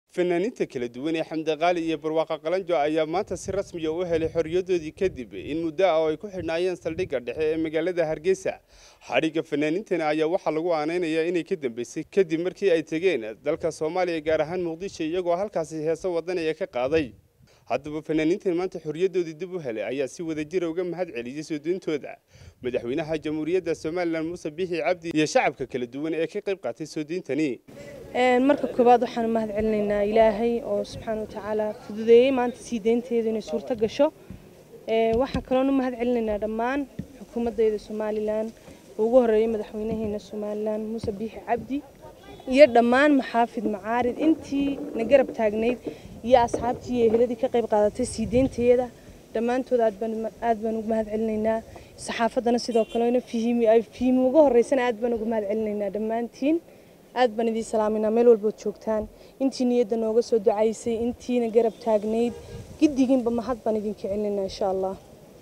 fanaaniinta kala duwan ee xamdi qaali iyo barwaaqa qalanjo ayaa maanta si rasmiya u helay xorriyadoodii kadib in muddo ah oo ay ku xidhnaayeen saldhigga dhexe ee magaalada hargeysa xadhigga fanaaniintana ayaa waxaa lagu aanaynayaa inay ka dambeysay kadib markii ay tegeen dalka soomaaliya gaar ahaan muqdisho iyagoo halkaasi heeso wadanaya ka qaaday haddaba fanaaniintan maanta xorriyadoodii dib u helay ayaa si wadajira uga mahad celiyey soo deyntooda madaxweynaha jamhuuriyadda somalilan muuse biixi cabdi iyo shacabka kala duwan ee ka qayb qaatay soo deyntani marka koowaad waxaan u mahad celinaynaa ilaahay oo subxaana watacaala fududeeyey maanta sii deynteedu inay suurto gasho waxaan kaloon u mahad celinaynaa dhammaan xukuumaddeeda somalilan oo ugu horreeyay madaxweynaheena somalilan muuse biixi cabdi iyo dhammaan maxaafid macaarid intii na garab taagnayd iyo asxaabtii iyo eheladii ka qayb qaadatay sii deynteeda dhammaantood aad baan ugu mahad celinaynaa saxaafaddana sidoo kalena fiimi uga horreysana aad baan ugu mahad celinaynaa dhammaantiin aad baan idiin salaaminaa meel walbood joogtaan intii niyadda nooga soo ducaysay intiina garab taagnayd giddigiinba mahad baan idinka celinaynaa insha allah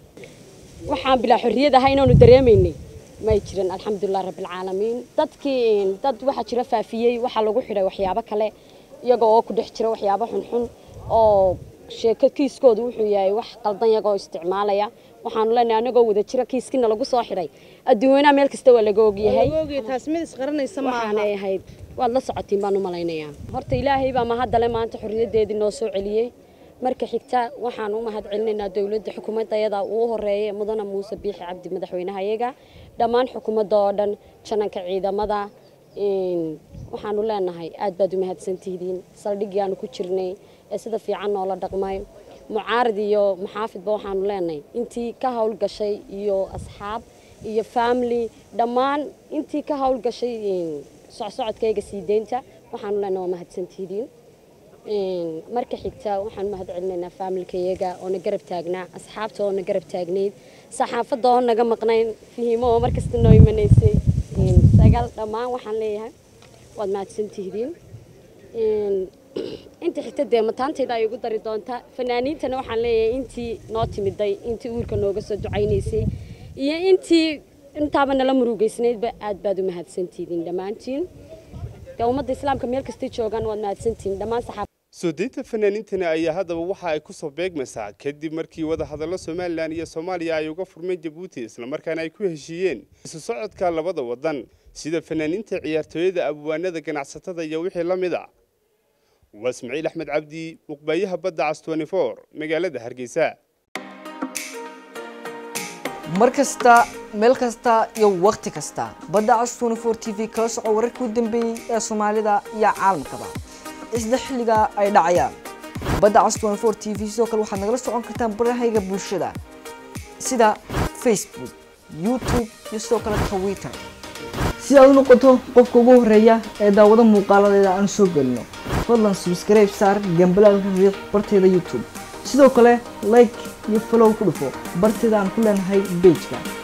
waxaan bilaa xorriyad ahaa inaanu dareemaynay may jirin alxamdulilah rabbilcaalamiin dadkii dad waxaa jira faafiyey waxaa lagu xidhay waxyaabo kale iyaga oo ku dhex jira waxyaabo xunxun oo sheeko kiiskoodu wuxuu yahay wax qaldan yagoo isticmaalaya waxaanu leenahay anagoo wada jira kiiskina lagu soo xidhay adduunweynaha meel kasta waa laga ogyahay taas mid isqaranaysa waxaanay ahayd waad la socotiin baan u malaynayaa horta ilaahay baa mahadale maanta xorriyaddeedii noo soo celiyey marka xigta waxaan u mahad celinaynaa dowladda xukuumadda ayada uu horeeyay mudana muuse biixi cabdi madaxweynaha iyaga dhammaan xukuumadda oo dhan jananka ciidamada waxaanu leenahay aad baad u mahadsantihiin saldhiggii aanu ku jirnay ee sida fiican noola dhaqmay mucaarid iyo maxaafidba waxaanu leenahay intii ka howlgashay iyo asxaab iyo family dhammaan intii ka howlgashay socsocodkayga sii deynta waxaanu leenahay waa mahadsantihiin marka xigta waxaan mahad celinaynaa faamilkayaga oo na garab taagnaa asxaabta oo na garab taagnayd saxaafadda oo naga maqnayn fihimo oo markasta noo imanaysay sagal dhammaan waxaan leeyahay waad mahadsantihiin inta xigta dee mataantayda ay ugu dari doontaa fanaaniintana waxaan leeyahay intii noo timiday intii uurka nooga soo ducaynaysay iyo intii intaaba nala murugeysnaydba aad baad u mahadsantihiin dhammaantiin dee ummadda islaamka meel kastay joogaan waad mahadsantihiin dhammaan saxaab soo deynta fanaaniintani ayaa haddaba waxa ay ku soo beegmaysaa kadib markii wadahadallo somalilan iyo soomaaliya ay uga furmeen jabuuti islamarkaana ay ku heshiiyeen isu socodka labada waddan sida fanaaniinta ciyaartooyada abwaanada ganacsatada iyo wixii la mid a waa ismaciil axmed cabdi muqbaayaha badda cas magaalada hargeysa mar kasta meel kasta iyo wakhti kasta badda cas t v kala soco wararkii u dambeeyey ee soomaalida iyo caalamkaba isla xilliga ay dhacayaan badda cas t v sidoo kale waxaad nagala socon kartaan barahayga bulshada sida facebook youtube iyo sidoo kale twitter si aad u noqoto qofka ugu horeeya ee daawado muuqaaladeeda aan soo gelino fadlan subscribe saar gambalaalka riiq barteeda youtube sidoo kale like iyo follow ku dhufo barteeda aan ku leenahay bejka